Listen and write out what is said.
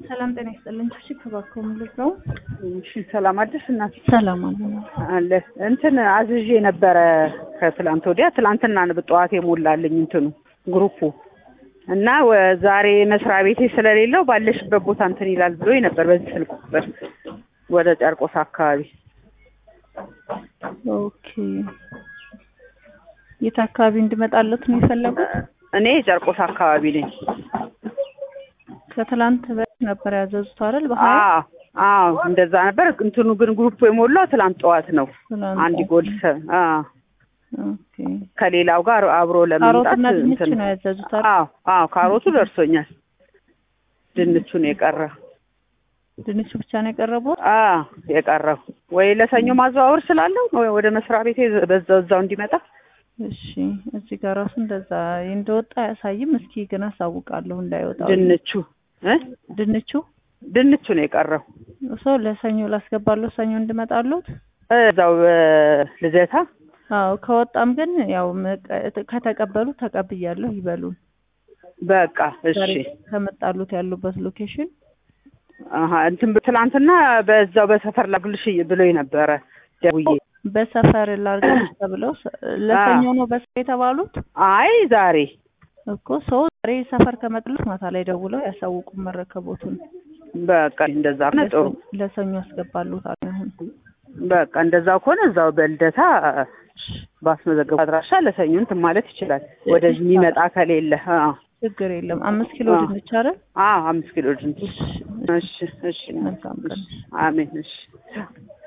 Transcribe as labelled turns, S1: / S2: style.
S1: ሰላም ጤና ይስጥልኝ። ቺ ከባኮም ልጅ ነው።
S2: እሺ ሰላም አደርሽ እናት
S1: ሰላም አለ
S2: አለ እንትን አዝዤ ነበረ ከትላንት ወዲያ ትላንትና ነው ጠዋት የሞላልኝ እንትኑ ግሩፑ እና ወ- ዛሬ መስሪያ ቤቴ ስለሌለው ባለሽበት ቦታ እንትን ይላል ብሎ ነበር በዚህ ስልክ ቁጥር ወደ ጨርቆስ አካባቢ
S1: ኦኬ። የት አካባቢ እንድመጣለት ነው የፈለጉት?
S2: እኔ ጨርቆስ አካባቢ ነኝ
S1: ከትላንት በፊት ነበር ያዘዙት አይደል? በሀያ
S2: አዎ አዎ እንደዛ ነበር እንትኑ ግን ግሩፑ የሞላው ትላንት ጠዋት ነው
S1: ትላንት
S2: አንድ ጎል ሰ አዎ
S1: ኦኬ።
S2: ከሌላው ጋር አብሮ ለመምጣት
S1: ካሮትና ድንች
S2: እንትን
S1: ነው ያዘዙት አይደል?
S2: አዎ አዎ ካሮቱ ደርሶኛል ድንቹ ነው የቀረ
S1: ድንቹ ብቻ ነው የቀረበው?
S2: አዎ የቀረው ወይ ለሰኞ ማዘዋወር ስላለው ወይ ወደ መስሪያ ቤቴ በዛው እዛው እንዲመጣ
S1: እሺ እዚህ ጋር ራሱ እንደዛ እንደወጣ አያሳይም። እስኪ ግን አሳውቃለሁ እንዳይወጣ
S2: ድንቹ እ
S1: ድንቹ
S2: ድንቹ ነው የቀረው
S1: ሰው ለሰኞ ላስገባለሁ ሰኞ እንድመጣሉት
S2: እዛው እ ልደታ
S1: አዎ ከወጣም ግን ያው መቀ- ከተቀበሉ ተቀብያለሁ ይበሉን።
S2: በቃ
S1: ዛሬ
S2: እሺ
S1: ከመጣሉት ያሉበት ሎኬሽን
S2: አሀ እንትን ትላንትና በዛው በሰፈር ላግልሽ ብሎኝ ነበረ ደውዬ
S1: በሰፈር ላርገሽ ተብለው ሰ- ለሰኞ ነው በሰፈር የተባሉት
S2: አይ ዛሬ
S1: እኮ ሰው ዛሬ ሰፈር ከመጥሉት ማታ ላይ ደውለው ያሳውቁ መረከቦቱን
S2: በቃ እንደዛ ከሆነ ጥሩ
S1: ለሰኞ ያስገባሉት አሁን
S2: በቃ እንደዛ ከሆነ እዛው በልደታ ባስመዘገቡ አድራሻ ለሰኞ እንትን ማለት ይችላል ወደዚህ የሚመጣ ከሌለ አዎ
S1: ችግር የለም። አምስት ኪሎ
S2: አዎ።
S1: ድንች አይደል?
S2: አዎ አምስት ኪሎ ድንች
S1: እሺ፣ እሺ።
S2: እሺ እሺ
S1: መልካም ቀን።
S2: አሜን እሺ